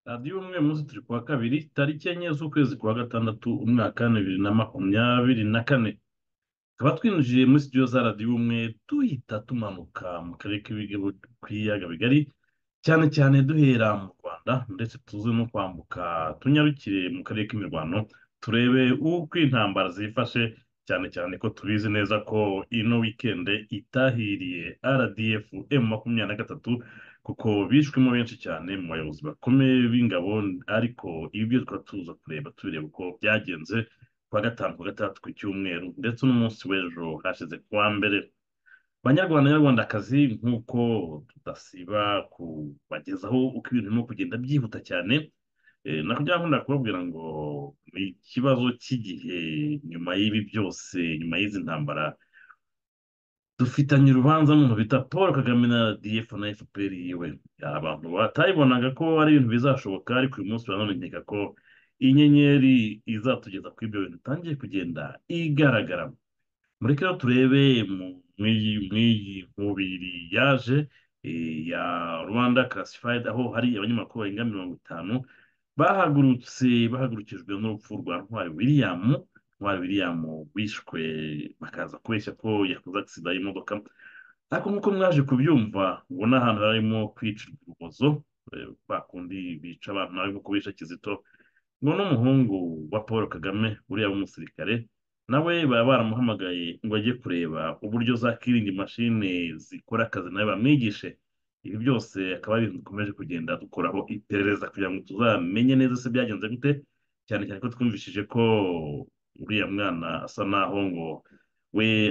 radiyo umwe munsi turi kuwa kabiri tariki enye z'ukwezi kwa gatandatu umwaka bibiri na makumyabiri na kane tukaba twinjiye muri sitidiyo za radiyo umwe duhita tumanuka mu karere k'ibiyaga bigari cyane cyane duhera mu rwanda ndetse tuze no kwambuka tunyarukire mu karere k'imirwano turebe uko intambara zifashe cyane cyane ko tubizi neza ko ino wikende itahiriye rdf m makumyabiri na gatatu kuko bishwemo benshi cyane mu bayobozi bakomeye b'ingabo ariko ibyo tukaba tuza kureba tubireba uko byagenze kuwa gatanu kuwa gatandatu ku cyumweru ndetse n'umunsi w'ejo hashize kuwa mbere banyarwanda nyarwandakazi nk'uko tudasiba kubagezaho uko ibintu birimo kugenda byihuta cyane nakugira ngo ndakubabwira ngo ni ikibazo cy'igihe nyuma y'ibi byose nyuma y'izi ntambara dufitanye urubanza n'umuntu bita paul kagame na rdf na fpr yiwe abantu batayibonaga ko ari ibintu bizashoboka ariko uyu munsi uranone nkeka ko inyenyeri izatugeza kuri ibyo bintu itangiye kugenda igaragara muri rero turebe mw'iyi mubiri yaje ya rwanda classified aho hari abanyamakuru barenga mirongo itanu bahagurutse bahagurukijwe n'urupfu rwa ntwari william ntwari william wishwe bakaza kubeshya ko yakoze agisida y'imodoka ariko nk'uko mwaje kubyumva ngo ni ahantu harimo kwicirwa urubozo bakundi bica abantu barimo kubesha kizito ngo n'umuhungu wa paul kagame uriya w'umusirikare nawe baba baramuhamagaye ngo ajye kureba uburyo zakirinda imashini zikora akazi nawe bamwigishe ibi byose akaba ari ibintu dukomeje kugenda dukoraho iperereza kugira ngo tuzamenye neza se byagenze gute cyane cyane ko twumvishije ko uriya mwana asa naho ngo we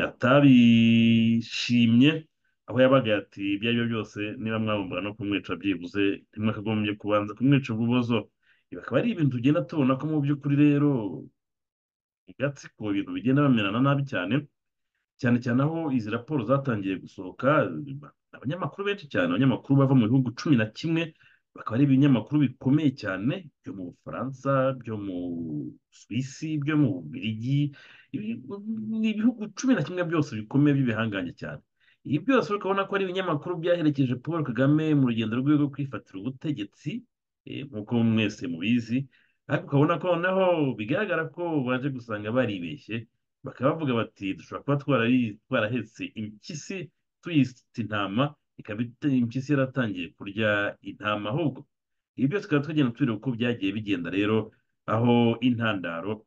atabishimye aho yabaga ati ibyo ari byo byose niba mwabumvaga no kumwica byibuze ntimwakagombye kubanza kumwica ububozo ibi akaba ari ibintu tugenda tubona ko mu by'ukuri rero gatsiko ibintu bigenda bamerana nabi cyane cyane cyane aho izi raporo zatangiye gusohoka abanyamakuru benshi cyane abanyamakuru bava mu bihugu cumi na kimwe bakaba ari ibinyamakuru bikomeye cyane byo mu bufaransa byo mu suwisi byo mu bubirigi ni ibihugu cumi na kimwe byose bikomeye by'ibihangange cyane ibi byose ukabona ko ari ibinyamakuru byaherekeje paul kagame mu rugendo rwe rwo kwifatira ubutegetsi nk'uko mwese mubizi ariko ukabona ko noneho bigaragara ko baje gusanga baribeshye bakaba bavuga bati dushobora kuba twarahetse impyisi tuyisitse intama ikaba impyisi yaratangiye kurya intama ahubwo ibi byose tukaba tugenda tureba uko byagiye bigenda rero aho intandaro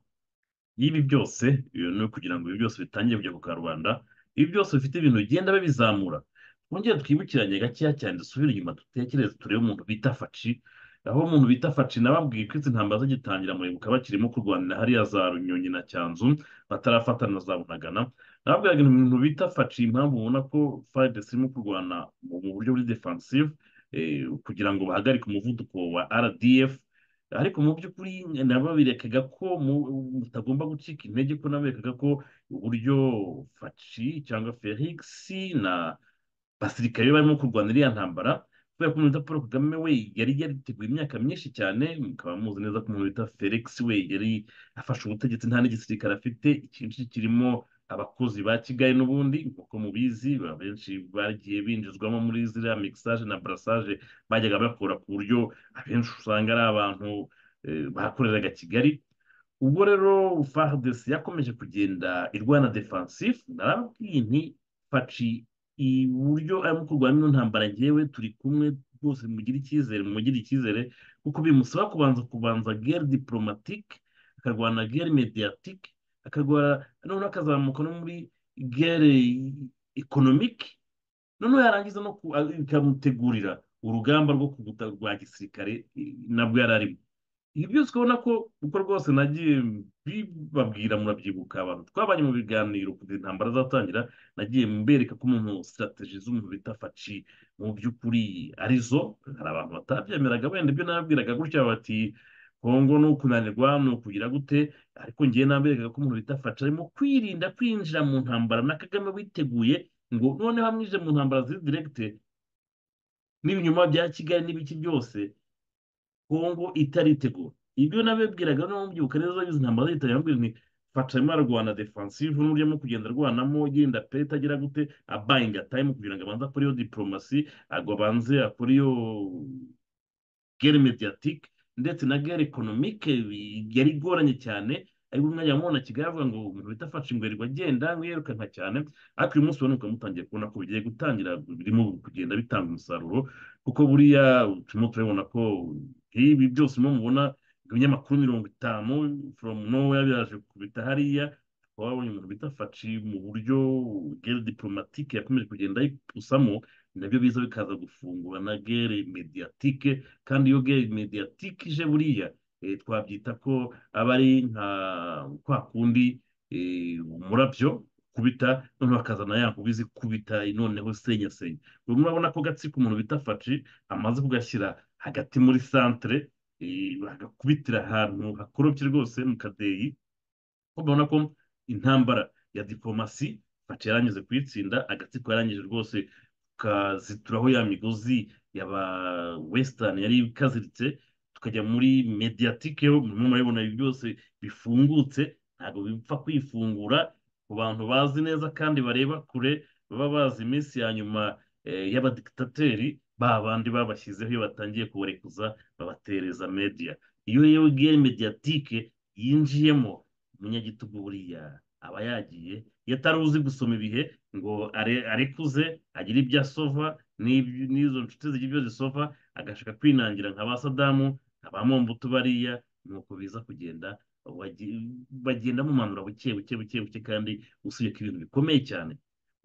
y'ibi byose ni ukugira ngo ibi byose bitangire kujya ku karubanda ibi byose bifite ibintu bigenda babizamura twongere twibukiranye gakeya cyane dusubire inyuma dutekereze turebe umuntu bita faci aho umuntu bita faci nababwiye ko izi ntambara zigitangira muribuka bakirimo kurwanira hariya za runyonyi na cyanzu batarafatana za bunagana nababwiraga ibintu bita faci impamvu ubona ko faridesi irimo kurwana mu buryo buri defansive kugira ngo bahagarike umuvuduko wa rdf ariko mu by'ukuri nabo birekaga ko mutagomba gucika intege ko nabo berekaga ko uburyo faci cyangwa felix na basirikare barimo kurwanira iriya ntambara kubera ko umuntu paul kagame we yari yariteguye imyaka myinshi cyane mukaba muzi neza ko umuntu bita felix we yari afashe ubutegetsi nta n'igisirikare afite icyinshi kirimo abakozi ba kigali n'ubundi nk'uko mubizi benshi bagiye binjizwamo muri ziriya mixage na barasage bajyaga bakora ku buryo abenshi usanga ari abantu bakoreraga kigali ubwo rero fardc yakomeje kugenda irwana defensive narababwiye nti faci uburyo arimo kurwanya ino ntambara ngewe turi kumwe rwose mugire icyizere mugire icyizere kuko bimusaba kubanza kubanza gere diporomatike akarwana gere mediyatike akarwara noneho akazamuka no muri gere ekonomike noneho yarangiza no ikamutegurira urugamba rwo kuguta rwa gisirikare nabwo yari arimo ibi byose ubona ko uko rwose nagiye bibabwira murabyibuka abantu twabanye mu biganiro kugira intambara azatangira nagiye mbereka ko umuntu sitarategi z'umuntu bita faci mu by'ukuri arizo hari abantu batabyemeraga wenda ibyo nababwiraga gutya bati kongo ni ukunanirwa ni ukugira gute ariko ngewe naberekaga ko umuntu bita faci arimo kwirinda kwinjira mu ntambara na kagame witeguye ngo noneho amwinjire mu ntambara ziri direkite n'ibinyoma bya kigali n'ibiki byose kongo itaritegura ibyo nabibwiraga no mubyibuka neza izi ntambara zitari bambwira nti faca arimo ararwana defensive n'uburyo arimo kugenda arwanamo yenda pe agera gute abayinga time kugira ngo abanze akore iyo diporomasi agwa abanze akore iyo gere mediyatike ndetse na gare ekonomike yari igoranye cyane ariko umwanya wamubona Kigali avuga ngo umuntu uhita afashe ingwerirwa agenda ngo yirukanka cyane ariko uyu munsi ubona ukaba mutangiye kubona ko bigiye gutangira birimo kugenda bitanga umusaruro kuko buriya turimo turabona ko ibi byose mubona mubona ibinyamakuru mirongo itanu from nowhere byaje kubita hariya wabonye umuntu bita faci mu buryo gere diporomatike yakomeje kugenda ayipusamo nabyo biza bikaza gufungura na gere mediyatike kandi iyo gere mediyatike ije buriya eh, twabyita ko aba ari nka kwa kundi eh, umurabyo kubita noneho akazana ya nkuba izi kubita noneho senyasenya ubu murabona ko gatsiko umuntu bita faci amaze kugashyira hagati muri santere eh, bagakubitira ahantu hakorobye rwose mu kadeyi urabona ko intambara ya diplomasi Faci yarangije kuyitsinda agatsiko yarangije rwose tukazituraho ya migozi yaba wesitani yari ikaziritse tukajya muri mediyatike ho murimo murabibona ibi byose bifungutse ntabwo bipfa kwifungura ku bantu bazi neza kandi bareba kure baba bazi iminsi ya nyuma eh, y'abadikitateri ba bandi babashyizeho iyo batangiye kubarekuza babatereza mediya iyo rero gere mediyatike yinjiyemo umunyagitugu buriya aba yagiye iyo atari uzi gusoma ibihe ngo are- arekuze agire ibyo asova n'ibyo- n'izo nshuti zigira ibyo zisova agashaka kwinangira nka ba sadamu nka ba mombutu bariya nuko biza kugenda bagi- bagenda mumanura buke buke buke buke kandi usibye ko ibintu bikomeye cyane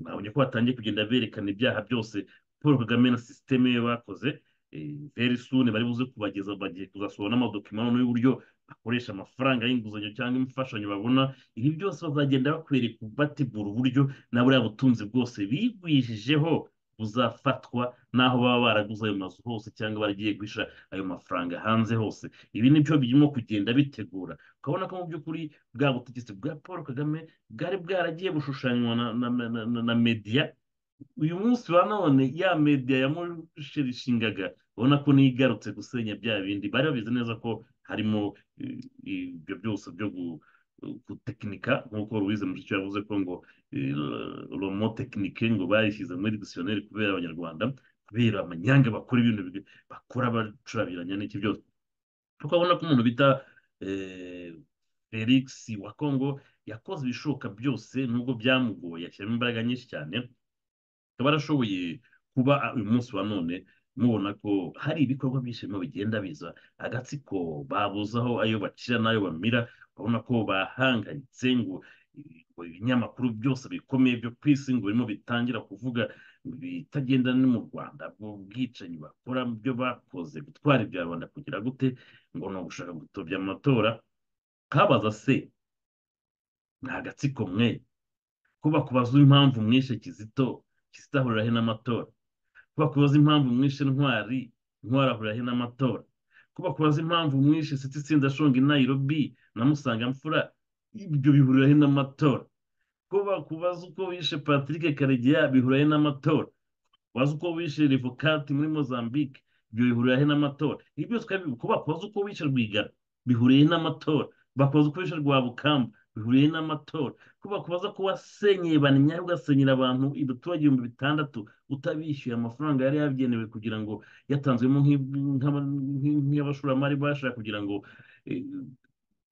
mwabonye ko batangiye kugenda berekana ibyaha byose paul kagame na sisiteme ye bakoze eh, very soon bari buze kubageza bagiye kuzasohora n'amadokima noneho y'uburyo bakoresha amafaranga y'inguzanyo cyangwa imfashanyo babona ibi byose bazagenda bakwereka batibura uburyo na buriya butunzi bwose bigwishijeho buzafatwa n'aho baba baraguze ayo mazu hose cyangwa baragiye guhisha ayo mafaranga hanze hose ibi nibyo birimo kugenda bitegura ukabona ko mu by'ukuri bwa butegetsi bwa paul kagame bwari bwaragiye bushushanywa na, na, na, na, na, na media uyu munsi wa none ya media yamushirishingaga ubona ko niyo igarutse gusenya bya bindi bari babizi neza ko harimo eh, ibyo byose byo gu- gutekinika nk'uko Louise Mushikiwabo yavuze ko ngo eh, romo tekinike ngo bayishyize muri dictionnaire kubera abanyarwanda kubera amanyanga bakora ibintu bi- bakora bacurabiranya n'iki byose tukabona ko umuntu bita eh, Felix wa Kongo yakoze ibishoboka byose nubwo byamugoye ashyiramo imbaraga nyinshi cyane akaba arashoboye kuba uyu munsi wa none mubona ko hari ibikorwa byinshi birimo bigenda biza agatsiko babuzaho ayo bacira n'ayo bamira urabona ko bahangayitse ngo ngo ibinyamakuru byose bikomeye byo ku isi ngo birimo bitangira kuvuga bitagenda no mu rwanda bwo bwicanyi bakora mu byo bakoze gutwara ibya rubanda kugira gute ngo ni ugushaka gutobya amatora kabaza se ni agatsiko mwe kuba kubaza impamvu mwishe kizito kizito ahurira he n'amatora kuba kubaza impamvu mwishe ntwari ntwari ahurira he n'amatora kuba kubaza impamvu mwishe siti sendashonga i nayirobi na musangamfura ibyo bihurira he n'amatora kuba kubaza uko wishe patrick karegeya bihurira he n'amatora kubaza uko wishe revokati muri mozambique ibyo bihurira he n'amatora ibi byose twabivuga kuba kubaza uko wishe rwigara bihuriye he n'amatora bakubaza uko wishe rwabukamba bihuriye he n'amatora kuba kubaza ko wasenyeye banyaye ugasenyera abantu abaturage ibihumbi bitandatu utabishyuye amafaranga yari yagenewe kugira ngo yatanzwemo nk'ib- nk'aba- nk'i- nk'abashoramari bashaka kugira ngo eh,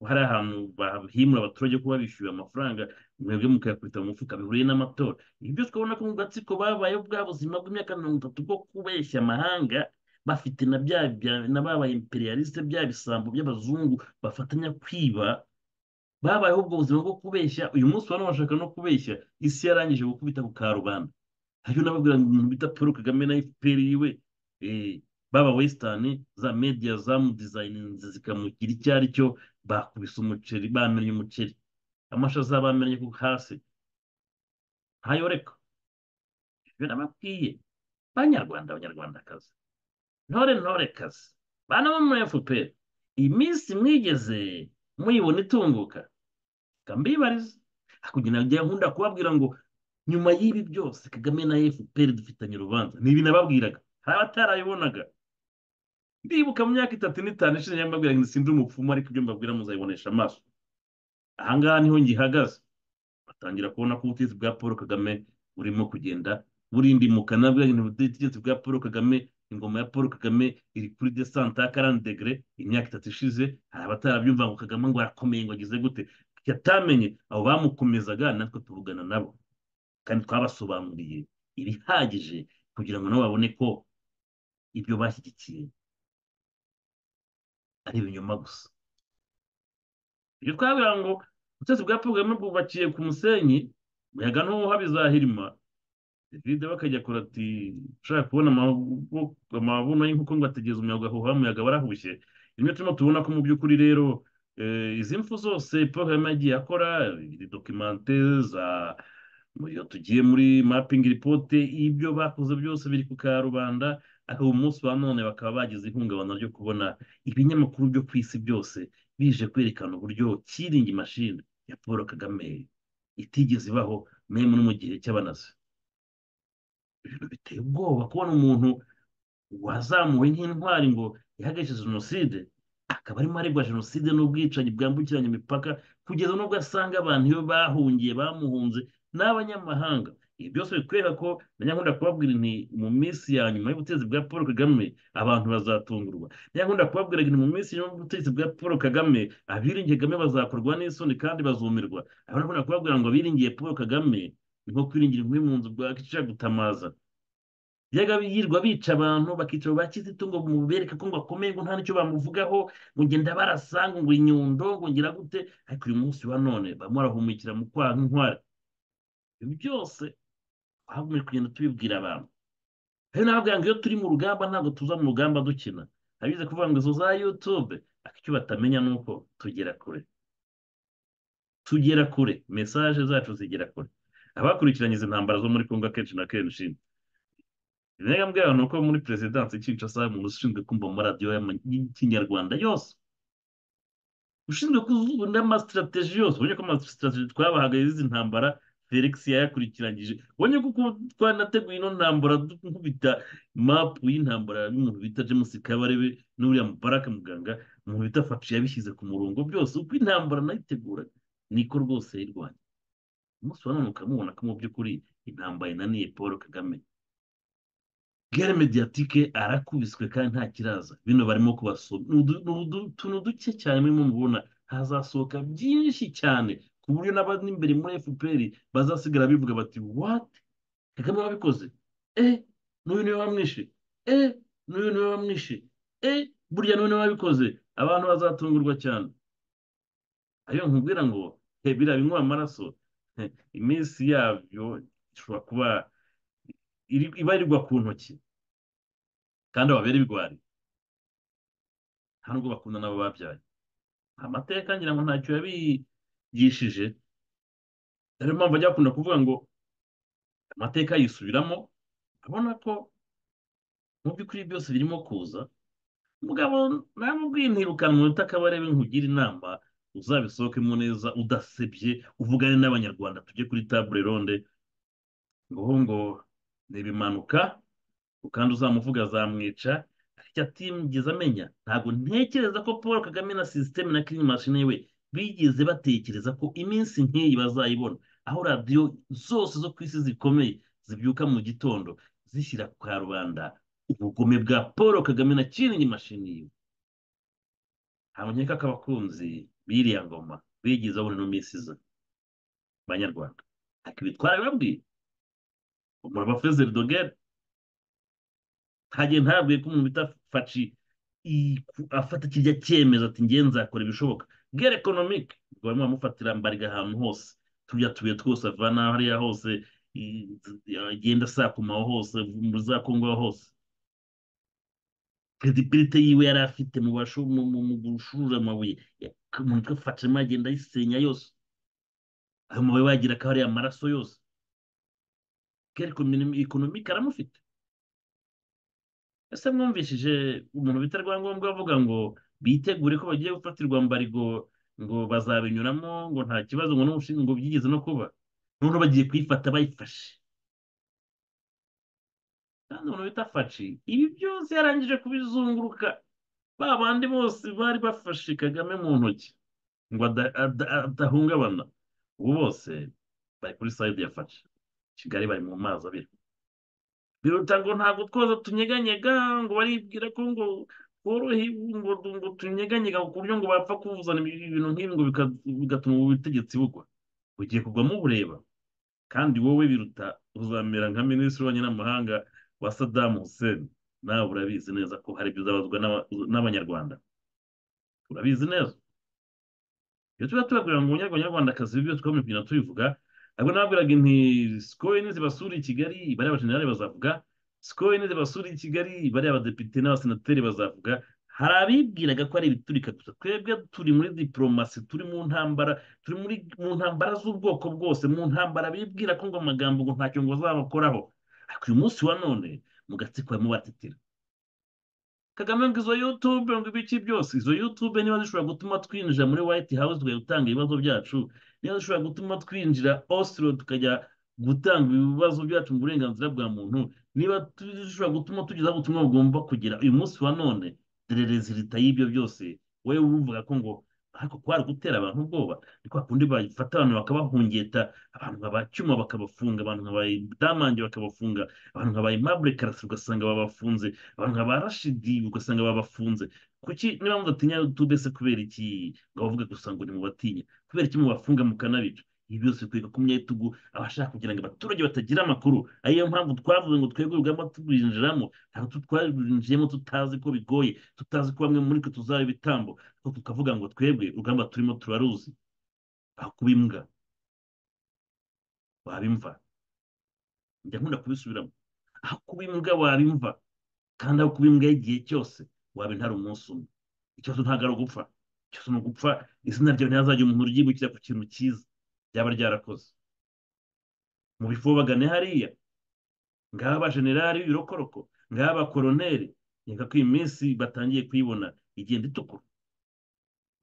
hari ahantu bahimura abaturage ko babishyuye amafaranga mwebwe mukayakubita mu mufuka bihuriye n'amatora ibi byose ukabona ko mu gatsiko babayeho bwa buzima bw'imyaka mirongo itatu bwo kubeshya amahanga bafite na bya bya- na babaye imperialiste bya bisambo by'abazungu bafatanya kwiba babayeho ubwo buzima bwo kubeshya uyu munsi wa none bashaka no kubeshya isi yarangije gukubita ku karubanda hariyo n'ababwira ngo umuntu bita paul kagame na fpr yiwe eh, baba wesitani za media zamudizayininze zikamugira icyo ari cyo bakubise umuceri bamennye umuceri amashaza bamennye ku hasi ntayoreka ibyo nababwiye banyarwanda banyarwandakazi ntore ntorekazi bana bo muri fpr iminsi mwigeze muyibona itunguka kambibariza hakurya najya nkunda kubabwira ngo nyuma y'ibi byose kagame na fpr dufitanye urubanza ni ibi nababwiraga hari abatarabibonaga ndibuka mu myaka itatu n'itanu ishize nyamubabwira ngo sindi umupfumu ariko ibyo mbabwira muzabibonesha amaso ahangaha niho ngihagaze batangira kubona ko ubutegetsi bwa paul kagame burimo kugenda burindimuka nabwo ubutegetsi bwa paul kagame ingoma ya paul kagame iri kuri desante ya karani degere imyaka itatu ishize hari abatarabyumva ngo kagame ngo arakomeye ngo agize gute yatamenye abo bamukomezaga natwe tuvugana nabo kandi twabasobanuriye ibihagije kugira ngo nabo babone ko ibyo bashyigikiye ari ibinyoma gusa ibyo twabiha ngo ubutegetsi bwa paul kagame bwubakiye ku musenyi umuyaga ntuha bizahirima david bakajya kora ati ushaka kubona amabuno y'inkoko ngo ategeze umuyaga ahuha umuyaga warahushye rimwe turimo tubona ko mu by'ukuri rero izi mfu zose paul kagame yagiye akora dokimante za iyo tugiye muri mapingi ripote ibyo bakoze byose biri ku karubanda aho umunsi wa none bakaba bagize ihungabana ryo kubona ibinyamakuru byo ku isi byose bije kwerekana uburyo kiringi mashini ya paul kagame itigeze ibaho memu no mu gihe cy'abanazi ibintu biteye ubwoba kubona umuntu wazamuwe nk'intwari ngo yahagaritse jenoside akaba arimo aregwa jenoside n'ubwicanyi bwambukiranya imipaka kugeza n'ubwo asanga abantu iyo bahungiye bamuhunze n'abanyamahanga ibi byose bitwereka ko na nyakunda kubabwira ni mu minsi ya nyuma y'ubutegetsi bwa paul kagame abantu bazatungurwa na nyakunda kubabwira ni mu minsi y'ubutegetsi bwa paul kagame abiringiye kagame bazakorwa n'isoni kandi bazumirwa abantu nyakunda kubabwira ngo abiringiye paul kagame ni nko kwiringira inkwi mu nzu bwa kica gutamaza yajyaga yirirwa bica abantu bakicara ba kizito ngo mubereke ko ngo akomeye ngo nta n'icyo bamuvugaho ngo ngenda barasa ngo inyundo ngo ngira gute ariko uyu munsi wa none barimo barahumekera mu kwaha nk'inkware ibi byose twagombye kugenda tubibwira abantu rero nababwira ngo iyo turi mu rugamba ntabwo tuza mu rugamba dukina abize kuvuga ngo izo za yutube ariko icyo batamenya ni uko tugera kure tugera kure mesaje zacu zigera kure abakurikiranye izi ntambara zo muri kongo akenshi na kenshi intego ni uko muri perezidansi kinshasa umuntu ushinzwe kumva amaradiyo y'ikinyarwanda yose ushinzwe kuzunda amasitirateji yose ubonye ko amasitirateji twabahaga y'izi ntambara felix yayakurikiranyije ubonye ko twanateguye ino ntambara dukubita mapu y'intambara y'umuntu bita james kabarebe n'uriya mubaraka muganga umuntu bita faci yabishyize ku murongo byose uko intambara nayitegura niko rwose yirwanya umunsi wa none ukamubona ko mu by'ukuri intambara inaniye paul kagame gare mediyatike arakubiswe kandi nta kiraza bino barimo kubasoma ni utuntu duke cyane murimo mubona hazasohoka byinshi cyane ku buryo n'abari imbere muri fpr bazasigara bivuga bati wati kagame wabikoze e n'uyu niwe wamwishe e n'uyu niwe wamwishe e burya n'uyu niwe wabikoze abantu bazatungurwa cyane ariyo nkubwira ngo he biriya binywa amaraso iminsi yabyo ishobora kuba ibarirwa ku ntoki kandi babera ibigwari nta nubwo bakunda nabo babyaye amateka ngira ngo ntacyo yabigishije ariyo mpamvu ajya bakunda kuvuga ngo amateka yisubiramo abona ko mu by'ukuri byose birimo kuza umugabo namubwiye ntirukanwe utakabarebe nkugira inama uzabisohokemo neza udasebye uvugane n'abanyarwanda tujye kuri tabure ronde ngo ngo ntibimanuka kandi uzamuvuga azamwica ariko atigeze amenya ntabwo ntekereza ko paul kagame na sisiteme na kiringi mashini we bigeze batekereza ko iminsi nk'iyi bazayibona aho radiyo zose zo ku isi zikomeye zibyuka mu gitondo zishyira ku karubanda ubugome bwa paul kagame na kiringi mashini ye ntabwo nkeka ko abakunzi b'iriya ngoma bigeze babona ino minsi iza banyarwanda ariko ibitwara bibabwiye umuraba fezeri dogere ntagiye ntabwiye ko umuntu bita faci afata kirya cyemezo ati ngiye nzakora ibishoboka gere ekonomike ubwo barimo bamufatira mbariga ahantu hose tujya tubuye twose avana hariya hose agenda asakumaho hose muri za kongo hose perezida yiwe yari afite mu gushurura amabuye umuntu witwa faci arimo agenda ayisenya yose ayo mabuye wagira ko hariya amaraso yose ekonomike aramufite ese mwumvishije umuntu bita rwangombwa avuga ngo bitegure ko bagiye gufatirwa mbarigo ngo bazabinyuramo ngo nta kibazo ngo n'umushinga ngo byigeze no kuba noneho bagiye kuyifata bayifashe kandi umuntu bita faci ibi byose yarangije kubizunguruka ba bandi bose bari bafashe kagame mu ntoki ngo adahungabana ubu bose bari kuri sayidi ya faci kigali bari mu mazi abiri biruta ngo ntabwo twoza tunyeganyega ngo baribwira ko ngo tworohewe ngo ngo tunyeganyega ku buryo ngo bapfa kuvuzana ibintu nk'ibi ngo bika- bigatuma ubutegetsi bugwa ugiye kugwamo ubureba kandi wowe biruta uzamera nka minisitiri w'ububanyi n'amahanga wa Saddam Hussein nawe urabizi neza ko hari ibyo uzabazwa n'aba- n'abanyarwanda urabizi neza iyo tuba tubabwira ngo abanyarwandakazi ibyo twaba tugenda tubivuga ahubwo nababwiraga inti sikoye nizibasura i kigali bariya bajenerali bazavuga sikoye nizibasura i kigali bariya abadepite n'abasenateri bazavuga hari abibwiraga ko ari ibiturika gusa twebwe turi muri diporomasi turi mu ntambara turi muri mu ntambara z'ubwoko bwose mu ntambara bibwira ko ngo amagambo ngo ntacyo ngo bazabakoraho ariko uyu munsi wa none mu gatsiko barimo batetera kagame ngo izo yutube ngo ibiki byose izo yutube niba zishobora gutuma twinjira muri white house tukajya gutanga ibibazo byacu niba zishobora gutuma twinjira osiro tukajya gutanga ibibazo byacu mu burenganzira bwa muntu niba tu- zishobora gutuma tugezaho ubutumwa bugomba kugira uyu munsi wa none dore rezilita y'ibyo byose wowe wumvaga ko ngo ariko kwari gutera abantu ubwoba ni kwa kundi bafata abantu bakabahungeta abantu nkabacyuma bakabafunga abantu nkabayidamange bakabafunga abantu nkabayimabure karasi ugasanga babafunze abantu nka ba rashidi ugasanga babafunze kuki niba mudatinya youtube se kubera iki ngo bavuge gusa ngo nimubatinya kubera iki mubafunga mukanabica ibi byose bikwiye ku myatugu abashaka kugira ngo abaturage batagira amakuru ariyo mpamvu twavuze ngo twebwe urugamba turinjiramo ntabwo tu- twarwinjiyemo tutazi ko bigoye tutazi ko bamwe muri twe tuzaba ibitambo ariko tukavuga ngo twebwe urugamba turimo turaruzi aho kuba imbwa wabimva njya nkunda kubisubiramo aho kuba imbwa wabimva kandi aho kuba imbwa y'igihe cyose waba intare umunsi umwe ikibazo ntabwo ari ugupfa ikibazo ni ugupfa izina ryawe ntihazajya umuntu ryibukira ku kintu cyiza ryaba ryarakoze mu bifobagane hariya ngaha abajenerali b'ibirokoroko ngaha abakoroneri reka ko iyi minsi batangiye kuyibona igenda itukura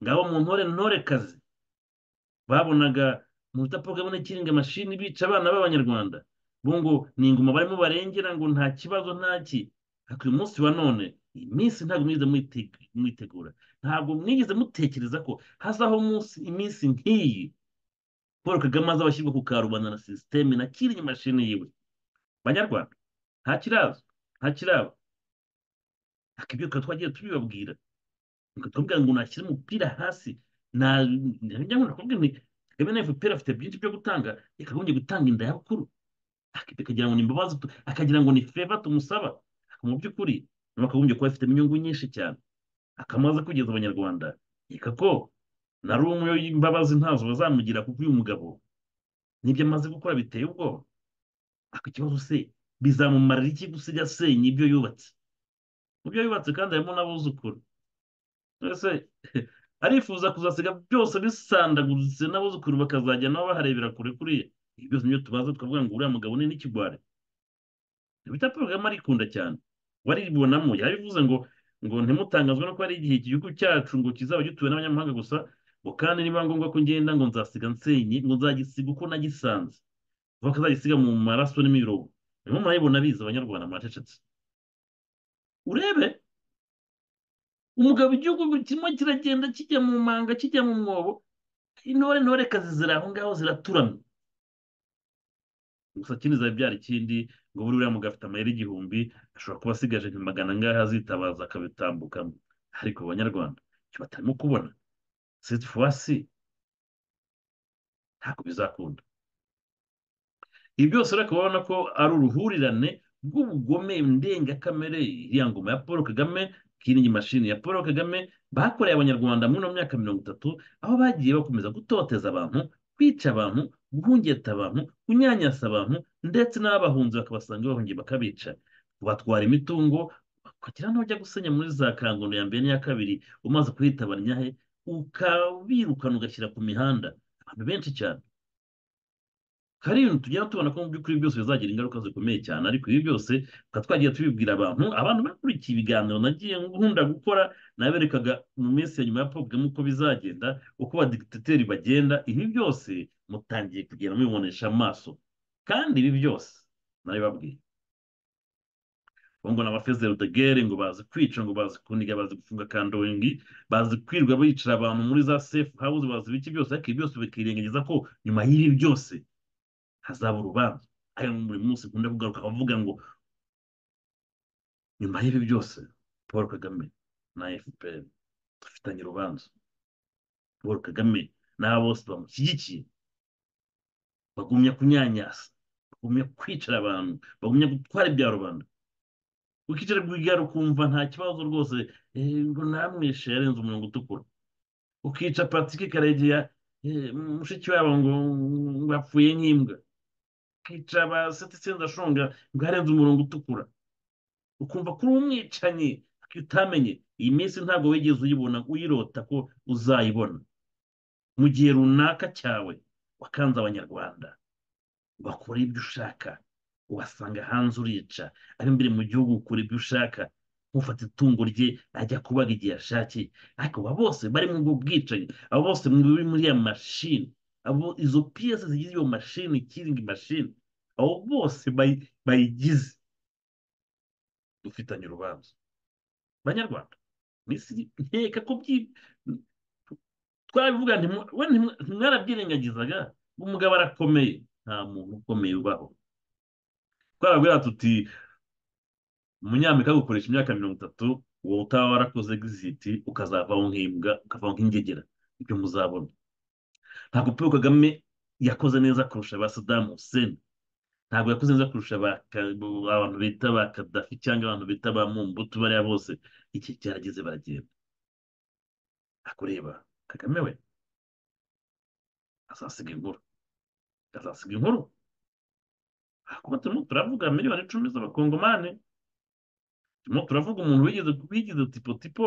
ngabo mu ntore ntorekazi babonaga mu butapfa bwabona ikiringa mashini bica abana b'abanyarwanda bo ngo ni ingoma barimo barengera ngo nta kibazo ntaki ariko uyu munsi wa none iyi minsi ntabwo mwigeze mwite- mwitegura ntabwo mwigeze mutekereza ko hazaho umunsi iminsi nk'iyi paul kagame azaba ashyirwa ku karubanda na sisiteme na kiringi mashini yiwe banyarwanda nta kiraza nta kiraba ariko ibyo tukaba twagiye tubibabwira ngo tuvuga ngo nashyira umupira hasi na njya nkunda kuvuga nti kagame na FPR afite byinshi byo gutanga yakagombye gutanga inda y'abakuru Ak- akagira ngo ni imbabazi tu- akagira ngo ni feva tumusaba Ariko mu by'ukuri nawe akagombye kuba afitemo inyungu nyinshi cyane akamaze kugeza abanyarwanda reka ko na rumwe imbabazi ntazo bazamugira kuko uyu mugabo n'ibyo amaze gukora biteye ubwoba ariko ikibazo se bizamumarira iki gusiga asenya ibyo yubatse mu byo yubatse kandi harimo n'abuzukuru mbese arifuza kuzasiga byose bisandaguritse n'abuzukuru bakazajya nabo baharebera kure kuriya ibi byose nibyo tubaza tukavuga ngo uriya mugabo ni n'ikigwari bita paul kagame arikunda cyane waribonamo yabivuze ngo ngo ntimutangazwe no kuba ari igihe iki gihugu cyacu ngo kizaba gituwe n'abanyamahanga gusa ngo kandi niba ngombwa ko ngenda ngo nzasiga nsenye ngo nzagisiga uko nagisanze vuba ko azagisiga mu maraso n'imirongo niho murabibona biza abanyarwanda mwacecetse urebe umugabo igihugu kirimo kiragenda kijya mu manga kijya mu mwobo intore ntorekazi ziri aho ngaho ziraturamye gusa kindi zabyara ikindi ngo buri uriya mugabo afite amayeri igihumbi ashobora kuba asigaje nka magana angahe azitabaza akabitambukamo ariko abanyarwanda icyo batarimo kubona sitifuwasi ntabwo bizakunda ibi byose ureka urabona ko ari uruhurirane rw'ubugome ndengakamere iriya ngoma ya paul kagame kiringi mashini ya paul kagame bakoreye abanyarwanda muri ino myaka mirongo itatu aho bagiye bakomeza gutoteza abantu kwica abantu guhungeta abantu kunyanyasa abantu ndetse n'abahunzi bakabasanga bahungiye bakabica batwara imitungo ukagira n'ujya gusenya muri za kangono ya mbere n'iya kabiri umaze kuhitabara inyahe ukabirukana ugashyira ku mihanda abantu benshi cyane hari ibintu tugenda tubona ko mu by'ukuri byose bizagira ingaruka zikomeye cyane ariko ibi byose tukaba twagiye tubibwira abantu abantu bakurikiye ibiganiro nagiye nkunda gukora naberekaga mu minsi ya nyuma ya Paul Kagame uko bizagenda uko abadikitateri bagenda ibi byose mutangiye kugenda mubibonesha amaso kandi ibi byose nabibabwiye ubu ngo ni abafezero de guerre ngo bazi kwica ngo bazi kuniga bazi gufunga kandoringi bazi kwirwa bicara abantu muri za safe house bazi ibiki byose ariko ibi byose bakirengagiza ko nyuma y'ibi byose hazaba urubanza ari muri munsi nkunda kugaruka bavuga ngo nyuma y'ibi byose paul kagame na fpr dufitanye urubanza paul kagame n'aba bose bamushyigikiye bagumya kunyanyasa bagumya kwicara abantu bagumya gutwara ibya rubanda ukicara ku igare ukumva nta kibazo rwose ngo namwishe yarenze umurongo utukura ukica patike karegeya mushiki wabo ngo ngo apfuye nk'imbwa ukica abaseti sendashonga ngo yarenze umurongo utukura ukumva kuri umwicanyi utamenye iyi minsi ntabwo wigeze uyibona uyirota ko uzayibona mu gihe runaka cyawe wakanze abanyarwanda bakora ibyo ushaka wasanga hanze urica imbere mu gihugu ukora ibyo ushaka nk'ufata itungo rye ajya kubaga igihe ashakiye ariko aba bose bari mu bwicanyi abo bose muri muri ya mashini abo izo piyesi zigize iyo mashini ikiringi mashini abo bose bayigize dufitanye urubanza banyarwanda nkeka ko twabivuga ntimwarabyirengagizaga umugabo arakomeye nta muntu ukomeye ubaho twarabwira tuti umunyamerika agukoresha imyaka mirongo itatu wowe utaba warakoze egiziti ukazavaho nk'imbwa ukavaho nk'ingegera ibyo muzabona ntabwo paul kagame yakoze neza kurusha ba sadamu huseni ntabwo yakoze neza kurusha abantu bita ba kadafi cyangwa abantu bita ba mumbutu bariya bose iki cyarageze baragenda akureba kagame we azasiga inkuru azasiga inkuru kuba turimo turavuga miliyoni icumi z'abakongomani turimo turavuga umuntu wigeze bigize tipo tipo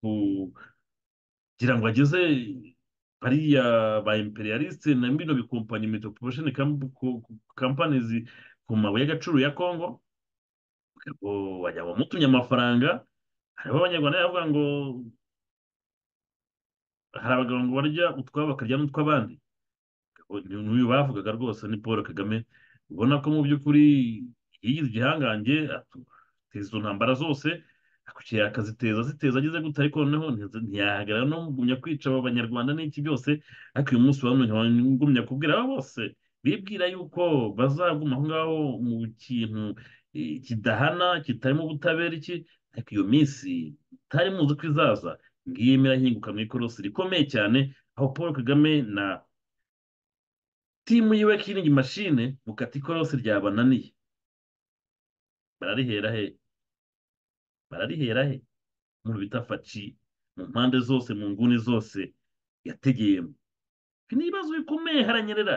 kugira ngo ageze bariya ba imperialiste na bino bikompanyi metropolitane kampanizi ku mabuye y'agaciro ya kongo wajya bamutumye amafaranga hariho abanyarwanda bavuga ngo hari abagabo ngo barya utwabo bakarya n'utw'abandi n'uyu bavugaga rwose ni paul kagame ubona ko mu by'ukuri yigize igihangange ateza izo ntambara zose akukira akaziteza ziteza ageze gutya ariko noneho ntiyahagarara no kugumya kwica abo banyarwanda n'iki byose ariko uyu munsi wamugumya kubwira abo bose bibwira yuko bazaguma aho ngaho mu kintu kidahana kitarimo ubutabera iki ariko iyo minsi mutari muzi ko izaza ngiyi mirahinguka mu ikorosi rikomeye cyane aho paul kagame na timu yiwe kiringi mashine mukati ikorosi ryabananiye bararihera he bararihera he mu bita faci mu mpande zose mu nguni zose yategeyemo ni ibibazo bikomeye haranyerera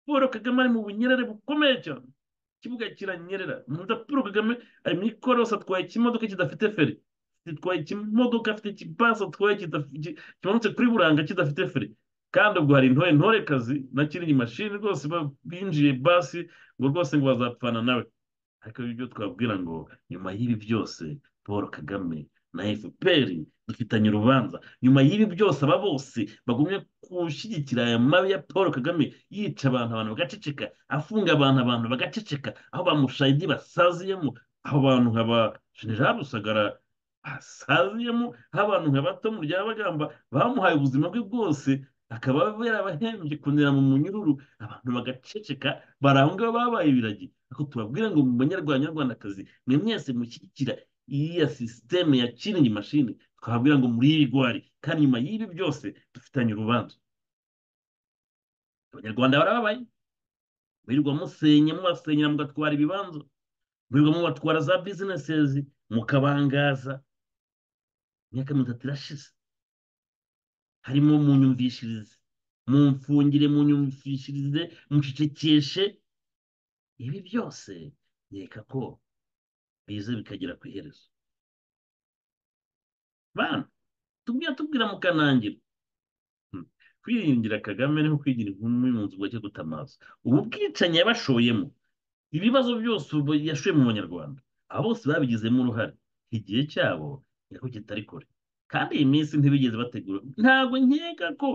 paul kagame ari mu bunyerere bukomeye cyane ikibuga kiranyerera umuntu bita paul kagame ari mu ikorosi atwaye ikimodoka kidafite feri atwaye ikimodoka afite ikipasi atwaye kimanutse kuri buranga kidafite feri kandi ubwo hari intore ntorekazi na kiringi mashini rwose binjiye basi ngo rwose ngo bazapfana nawe ariko ibyo twabwira ngo nyuma y'ibi byose paul kagame na fpr dufitanye urubanza nyuma y'ibi byose aba bose bagumye gushyigikira aya mabi ya paul kagame yica abantu abantu bagaceceka afunga abantu abantu bagaceceka aho bamushayidi basaziyemo aho bantu nkaba jenerali rusagara basaziyemo aho abantu nka bato mu ryabagamba bamuhaye ubuzima bwe bwose akaba yarabahembye kunira mu munyururu abantu bagaceceka bari aho ngaho babaye ibiragi ariko tubabwira ngo mu banyarwandakazi mwe mwese mushyigikira iya sisiteme ya kiringi mashini twababwira ngo muri ibigwari kandi nyuma y'ibi byose dufitanye urubanza abanyarwanda barababaye mwirirwa musenya mubasenyera mugatwara ibibanza mwirirwa mubatwara za bizinesezi mukabangaza imyaka mirongo itatu irashize harimo mu nyumvishirize mu mfungire mu nyumvishirize mucecekeshe ibi byose nkeka ko bize bikagera ku iherezo bana tubwira tubwira mukanangira kwiringira kagame niho kwigira inkumi mu nzu bwacyo gutamaza ubu bwicanyi yabashoyemo ibibazo byose ubu yashoye mu banyarwanda abo bose babigizemo uruhare igihe cyabo niko kitari kure kandi iyi minsi ntibigeze bategura ntabwo nkeka ko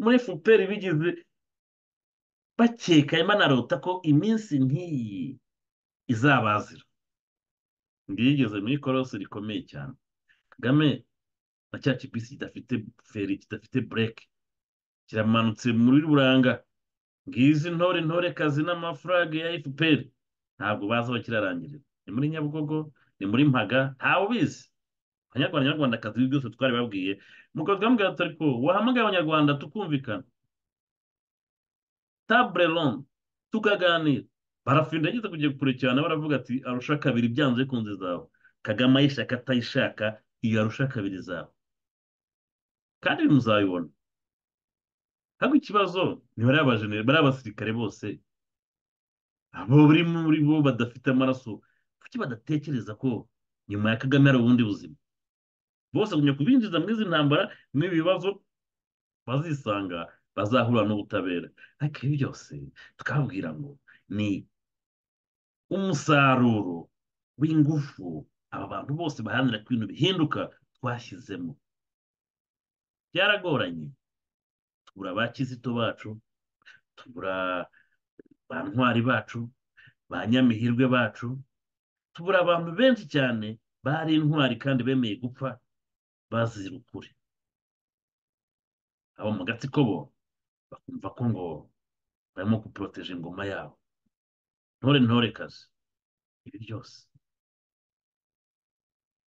muri fpr bigeze bakeka banarota ko iminsi nk'iyi izabazira ngigeze muri korosi rikomeye cyane kagame na cya kibisi kidafite feri kidafite bureke kiramanutse muri buranga ngizi intore intore kazi n'amafurage ya fpr ntabwo bazi aho kirarangirira ni muri nyabugogo ni muri mpaga ntawe ubizi abanyarwanda abanyarwandakazi ibi byose twari babwiye mukaza bambwira ati ariko wahamagaye abanyarwanda tukumvikana tabure ronde tukaganira barafinda ageze kujya kure cyane baravuga ati arusha kabiri byanze kunze zawe kagame ayishaka atayishaka iyo arusha kabiri zawe kandi muzabibona ntabwo ikibazo ni bariya basirikare bose abo bari muri bo badafite amaraso kuki badatekereza ko nyuma ya kagame hari ubundi buzima bose bagumya kubinjiza muri izi ntambara n'ibi bibazo bazisanga bazahura n'ubutabera ariko ibi byose twabwira ngo ni umusaruro w'ingufu aba bantu bose baharanira ko ibintu bihinduka twashyizemo byaragoranye tubura ba kizito bacu tubura ba ntwari bacu ba nyamihirwe bacu tubura abantu benshi cyane bari intwari kandi bemeye gupfa bazira ukuri abo mu gatsiko bo bakumva ko ngo barimo guporoteje ingoma yabo ntore ntore kazi ibi byose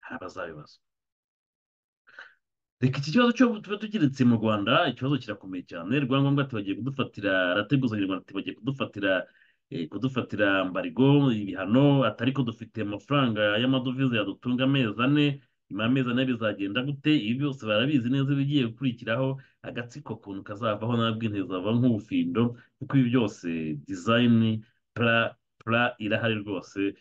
hari abazabibazwa reka iki kibazo cyo tuba tugeretse mu rwanda ikibazo kirakomeye cyane rwangombwa tubagiye kudufatira arateguzanya tubagiye kudufatira kudufatira mbarigo ibihano atari ko dufite amafaranga y'amadovize yadutunga amezi ane nyuma y'amezi ane bizagenda gute ibi byose barabizi neza ibigiye gukurikiraho agatsiko kuntu kazavaho nabwo intego zava nk'ubufindo kuko ibi byose dizayini pura pura irahari rwose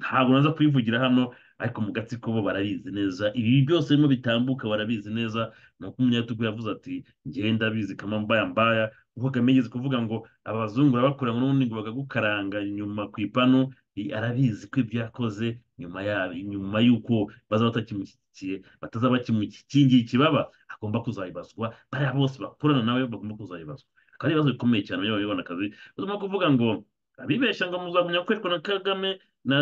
ntabwo naza kuyivugira hano ariko mu gatsiko bo barabizi neza ibi byose birimo bitambuka barabizi neza ni uko umunyatugu yavuze ati ngenda abizi kama mbaya mbaya kuko kamigeze kuvuga ngo abazungu barabakora ngo n'ubundi ngo bakagukaranga nyuma ku ipanu arabizi ko ibyo yakoze nyuma yabo nyuma y'uko baza batakimushyigikiye batazaba bakimukingiye ikibaba agomba kuzabibazwa bariya bose bakorana nawe bagomba kuzabibazwa akaba ari ibibazo bikomeye cyane by'abanyarwandakazi barimo kuvuga ngo abibeshya ngo muzagumya gukoreshwa na kagame na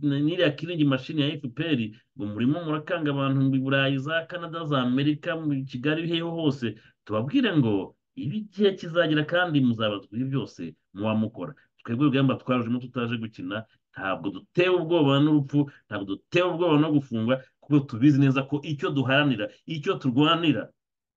n'iriya kiringi mashini ya fpr ngo murimo murakanga abantu mu burayi za canada za amerika mu kigali heho hose tubabwire ngo ibi igihe kizagira kandi muzabazwa ibi byose muba mukora twebwe urugamba twarujemo tutaje gukina ntabwo dutewe ubwoba n'urupfu ntabwo dutewe ubwoba no gufungwa kuko tubizi neza ko icyo duharanira icyo turwanira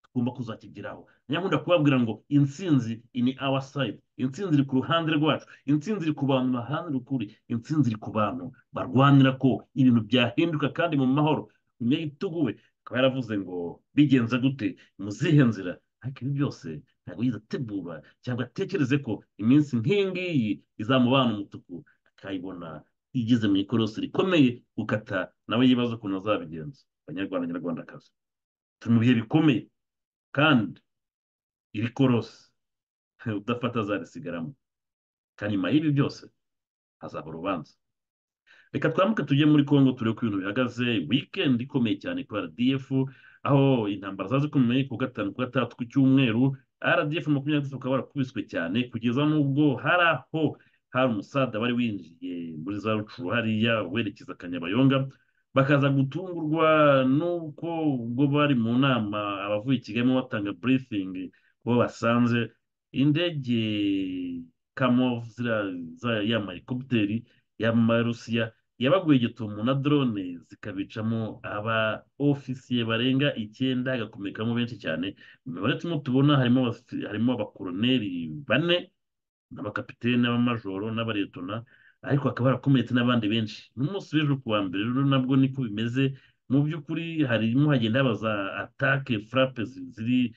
tugomba kuzakigeraho nyamunda kubabwira ngo intsinzi ini awa sayidi intsinzi iri ku ruhande rwacu intsinzi iri ku bantu baharanira ukuri intsinzi iri ku bantu barwanira ko ibintu byahinduka kandi mu mahoro umunyagitugu we akaba yaravuze ngo bigenze gute muzihe nzira ariko ibi byose ntabwo yize ategura cyangwa atekereze ko iminsi nk'iyi ngiyi izamubana umutuku akayibona igeze mu ikorosi rikomeye gukata nawe yibaza ukuntu azabigenza abanyarwanda nyarwandakazi turi mu bihe bikomeye kandi iri korosi udafata azarisigaramo kandi nyuma y'ibi byose hazaba urubanza reka twambuke tujye muri congo turebe ko ibintu bihagaze wikendi ikomeye cyane ku rdf aho intambara zaje zikomeye ku gatanu ku gatandatu ku cyumweru rdf makumyabiri ukaba warakubiswe cyane kugeza n'ubwo hari aho hari umusaza wari winjiye muri za rucuru hariya werekeza kanyabayonga bakaza gutungurwa n'uko ubwo bari mu nama abavuye i kigali batanga burifingi bo basanze indege kamovu ya marikopiteri y'amarusiya yabaguye igitumo na drone zikabicamo aba ofisiye barenga icyenda agakomekamo benshi cyane mu mibare turimo tubona harimo harimo abakoroneri bane n'abakapitene n'abamajoro n'abaretona ariko hakaba harakomeretse n'abandi benshi n'umunsi w'ejo kuwa mbere rero nabwo niko bimeze mu by'ukuri harimo hagenda haba za atake furape ziri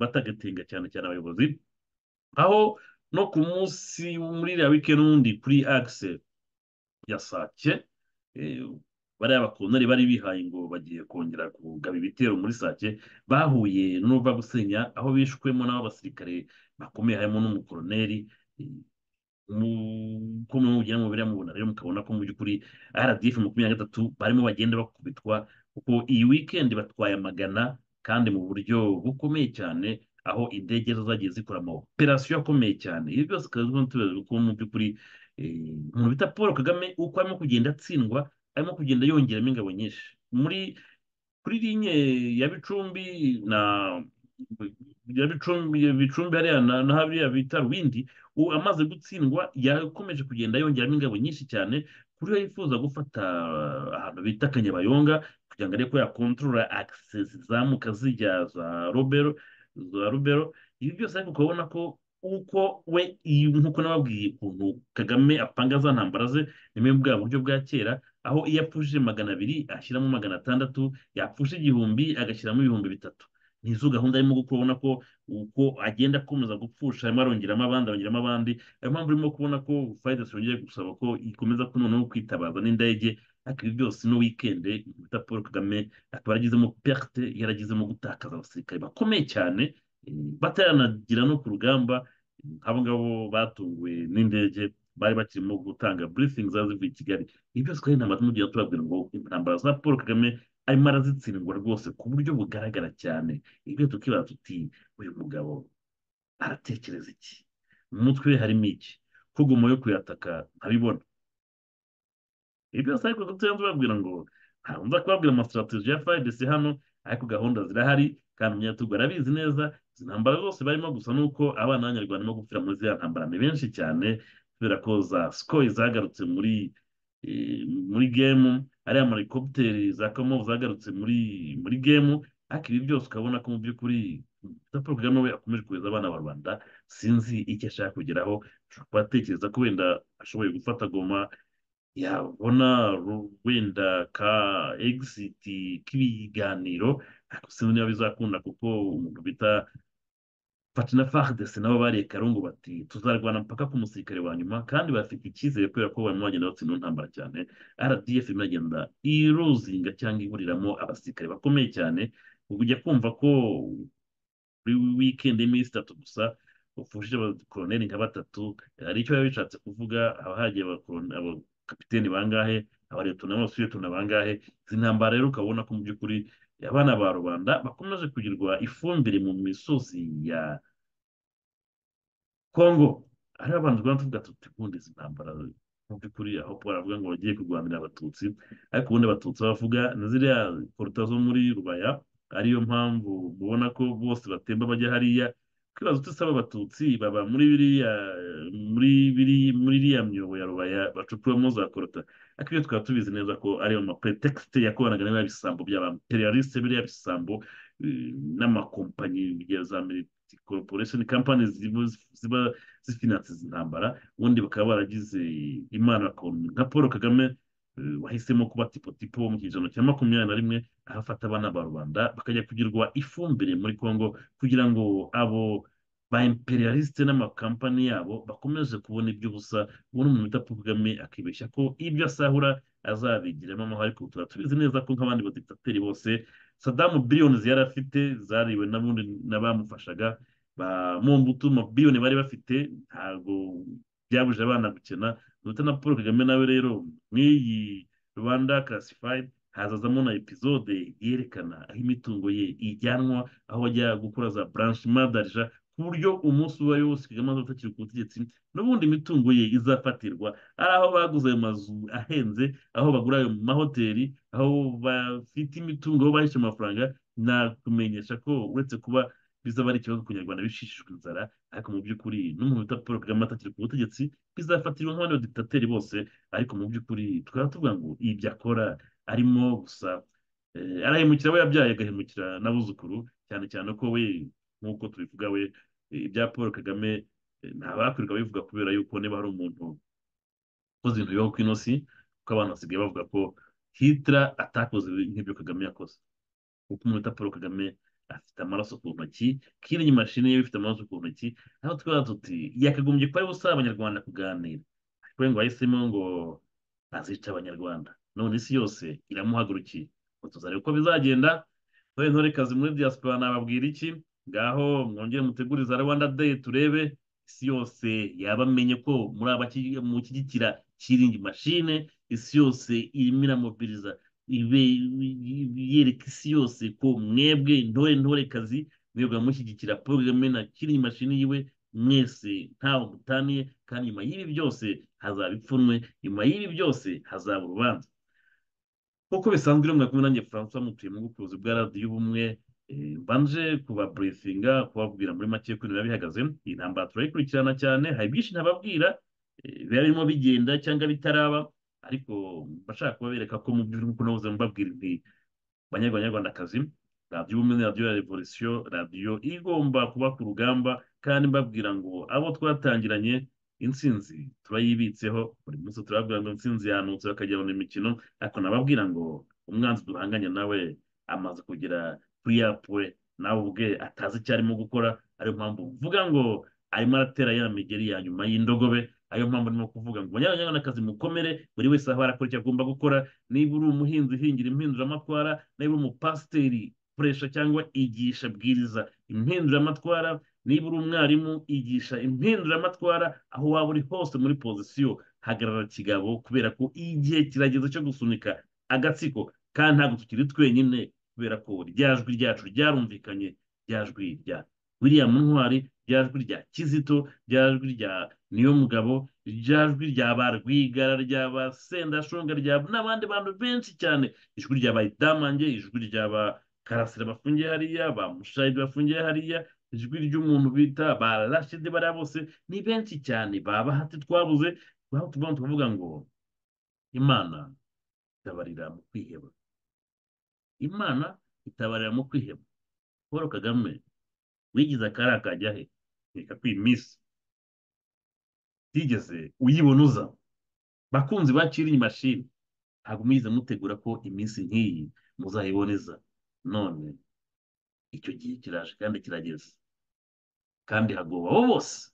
batagatenga cyane cyane abayobozi aho no ku munsi muri iriya wike n'undi kuri akise ya sake bariya bakonari bari bihaye ngo bagiye kongera kugaba ibitero muri sake bahuye n'uva gusenya aho bishwemo n'abasirikare bakomeye harimo n'umukoroneri uko mubigiramo biriya mubona rero mukabona ko mu by'ukuri rdf makumyabiri na gatatu barimo bagenda bakubitwa kuko iyi wikendi batwaye amagana kandi mu buryo bukomeye cyane aho indege zo zagiye zikora amawoperasiyo akomeye cyane ibi byose bikaba tubizi ko mu by'ukuri umuntu bita paul kagame uko arimo kugenda atsindwa arimo kugenda yongeramo ingabo nyinshi muri kuri linye ya bicumbi na bya bicumbi bicumbi hariya na na hariya bita ruwindi ubu amaze gutsindwa yakomeje kugenda yongeramo ingabo nyinshi cyane ku buryo yifuza gufata ahantu bita kanyabayonga kugira ngo arebe ko yakontorora akisesi zizamuka zijya za robero za rubero ibi byose ariko ukabona ko uko we iyi- nk'uko nababwiye ukuntu kagame apanga za ntambara ze nimwe bwa buryo bwa kera aho iyo apfushije magana abiri ashyiramo magana atandatu yapfusha igihumbi agashyiramo ibihumbi bitatu nizo gahunda arimo gukora ubona ko uko agenda akomeza gupfusha arimo arongeramo abandi arongeramo abandi ariyo mpamvu urimo kubona ko fayidasi yongeye gusaba ko ikomeza ko noneho kwitabaza n'indege ariko ibi byose no wikende bita paul kagame akaba yaragizemo perte yaragizemo gutakaza abasirikare bakomeye cyane eh, bataranagira no ku rugamba abo ngabo batunguwe n'indege bari bakirimo gutanga briefing zaba zivuye i kigali ibi byose kandi nta matumu tugiye tubabwira ngo intambara za paul kagame arimo arazitsindwa rwose ku buryo bugaragara cyane ibyo tukibaza tuti uyu mugabo aratekereza iki mu mutwe we harimo iki ko guma yo kuyataka ntabibona ibi byose ariko tujya tubabwira ngo ntabwo nza kubabwira amasitrategi ya fayidesi hano ariko gahunda zirahari kandi umunyatugu arabizi neza izi ntambara zose barimo gusa nuko abana b'abanyarwanda barimo gupfira muri ziriya ntambara ni benshi cyane kubera ko za sikoyi zagarutse muri eh, muri gemu ariya marikopiteri za kamovu zagarutse muri muri gemu ariko ibi byose ukabona ko mu by'ukuri Paul Kagame we akomeje kohereza abana ba rwanda sinzi icyo ashaka kugeraho ashobora kuba atekereza ko wenda ashoboye gufata goma yabona ru- wenda ka egiziti k'ibiganiro ariko sinzi niba bizakunda kuko umuntu bita Fatina Fardese nabo bariye karungu bati tuzarwana mpaka ku musirikare wa nyuma kandi bafite icyizere kubera ko barimo bagenda batsinda mu ntambara cyane RDF irimo iragenda iruzinga cyangwa iburiramo abasirikare bakomeye cyane ubu ujya kumva ko kuri wikendi y'iminsi itatu gusa ufujije abakoroneli nka batatu hari icyo biba bishatse kuvuga haba hagiye abakorone- abakapiteni bangahe abaretona n'abasuretona bangahe izi ntambara rero ukabona ko mu by'ukuri abana ba rubanda bakomeje kugirirwa ifumbire mu misozi ya kongo hariho abantu twaba tuvuga tuti ubundi izi ntambara mu by'ukuri aho paul avuga ngo bagiye kurwanira abatutsi ariko ubundi abatutsi bavuga na ziriya poruta zo muri rubaya ariyo mpamvu mubona ko bose batemba bajya hariya kwibaza uti saba abatutsi baba muri biriya muri biri muri iriya myobo ya rubaya bacukuramo za koruta ariko ibyo twaba tubizi neza ko ariyo mapretekisite yakoranaga n'ibiriya bisambo by'abampereyarisite biriya bisambo eh, n'amakompanyi ya za militi korporesheni kampani ziba zifinanse izi ntambara ubundi bakaba baragize imana bakabona umuntu nka paul kagame eh, wahisemo kuba tipotipo wo mu kinyejana cya makumyabiri na rimwe aho afata abana ba rubanda bakajya kugirwa ifumbire muri congo kugira ngo abo ba imperialiste n'amakampani yabo bakomeze kubona iby'ubusa ubundi umuntu bita paul kagame akibeshya ko ibyo asahura azabigiramo amahoro ariko tuba tubizi neza ko nk'abandi baditateri bose sadamu biliyoni yari afite zariwe n'abundi n'abamufashaga ba Mobutu mabiyoni bari bafite ntabwo byabujije abana gukena ndetse na paul kagame nawe rero nk'iyi rwanda classified hazazamo na epizode yerekana aho imitungo ye ijyanwa aho bajya gukora za branch madarija ku buryo umunsi uwo ari wo wose kagame azaba atakiri ku butegetsi n'ubundi imitungo ye izafatirwa ari aho baguze ayo mazu ahenze aho bagura ayo mahoteli aho bafite imitungo aho bahishe amafaranga nakumenyesha ko uretse kuba bizaba ari ikibazo ku nyarwanda bishishijwe inzara ariko mu by'ukuri n'umuntu bita paul kagame atakiri ku butegetsi bizafatirwa nk'abandi baditateri bose ariko mu by'ukuri tukaba tuvuga ngo ibyo akora arimo gusa eh, arahemukira we yabyaye agahemukira n'abuzukuru cyane cyane ko we nk'uko tubivuga we eh, ibya paul kagame eh, ntabakwirwa babivuga kubera yuko niba hari umuntu ukoze ibintu bibaho ku inosi kuko abantu basigaye bavuga ko hitler atakoze nk'ibyo kagame yakoze kuko umuntu bita paul kagame afite amaraso ku ntoki kiriya mashini ye ifite amaraso ku ntoki aho twaba tuti yakagombye kuba ari busaba abanyarwanda kuganira ariko we ngo yahisemo ngo azica abanyarwanda none isi yose iramuhagurukiye ngo tuzarebe uko bizagenda none ntorekazi muri diaspora nababwira iki ngaho mwongere muteguriza rwanda day turebe isi yose yabamenye ko muri abaki- mushyigikira kiringi mashine isi yose irimo iramobiriza ibe yereka isi yose ko mwebwe intore ntorekazi mwebwe mushyigikira paul kagame na kiringi mashini yiwe mwese ntawe mutaniye kandi nyuma y'ibi byose hazaba ipfunwe nyuma y'ibi byose hazaba urubanza nk'uko bisanzwe rero mwakumwe nanjye francois mutuye mu bw'ubucuruzi bwa radiyo ubumwe Eh, mbanje kubaburifinga kubabwira muri make ukuntu biba bihagaze iyi ntambara turayikurikirana cyane hari byinshi ntababwira eh, biba birimo bigenda cyangwa bitaraba ariko mbashaka kubabereka ko mu by'ukuri ukuntu nahoze mbabwira nti banyarwanda banyarwandakazi radiyo ubumwe radiyo ya revolisiyo radiyo igomba kuba ku rugamba kandi mbabwira ngo abo twatangiranye intsinzi turayibitseho buri munsi turababwira ngo intsinzi yanutse bakagira ngo ni imikino ariko nababwira ngo umwanzi duhanganye nawe amaze kugera kuri ya pure nawe ubwe atazi icyo arimo gukora ariyo mpamvu mvuga ngo arimo aratera ya migeri ya nyuma y'indogobe ariyo mpamvu ndimo kuvuga ngo banyarwandakazi mukomere buri wese aho arakora icyo agomba gukora niba uri umuhinzi hingira impinduramatwara niba uri umupasiteri koresha cyangwa igisha bwiriza impinduramatwara niba uri umwarimu igisha impinduramatwara aho waba uri hose muri pozisiyo hagarara kigabo kubera ko igihe kirageze cyo gusunika agatsiko kandi ntabwo tukiri twenyine kubera ko rya jwi ryacu ryarumvikanye rya jwi rya william ntwari rya jwi rya kizito rya jwi rya niyomugabo rya jwi rya ba rwigara rya ba sendashonga rya n'abandi bantu benshi cyane ijwi rya ba idamange ijwi rya ba karasira bafungiye hariya ba mushayidi bafungiye hariya ijwi ry'umuntu bita ba rashidi bariya bose ni benshi cyane ba bahati twabuze aho tuvuga tukavuga ngo imana itabarira mu kwiheba imana itabarira mu kwiheba paul kagame wigize akari akajya he reka kwimisa utigeze uyibonuza bakunzi bakiri iyi mashini ntabwo muyize mutegura ko iminsi nk'iyi muzayiboneza none icyo gihe kiraje kandi kirageze kandi hagoba abo bose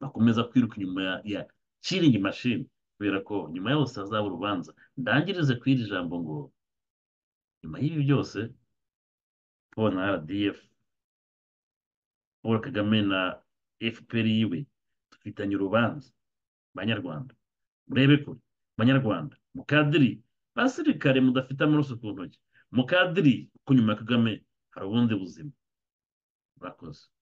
bakomeza kwiruka inyuma ya ya kiringi mashini kubera ko nyuma ya bose hazaba urubanza ndangirize ku iri jambo ngo nyuma y'ibi byose paul na rdf paul kagame na fpr yiwe dufitanye urubanza banyarwanda murebe kure banyarwanda mukadiri basirikare mudafite amaraso ku ntoki mukadiri kuko nyuma ya kagame hari ubundi buzima murakoze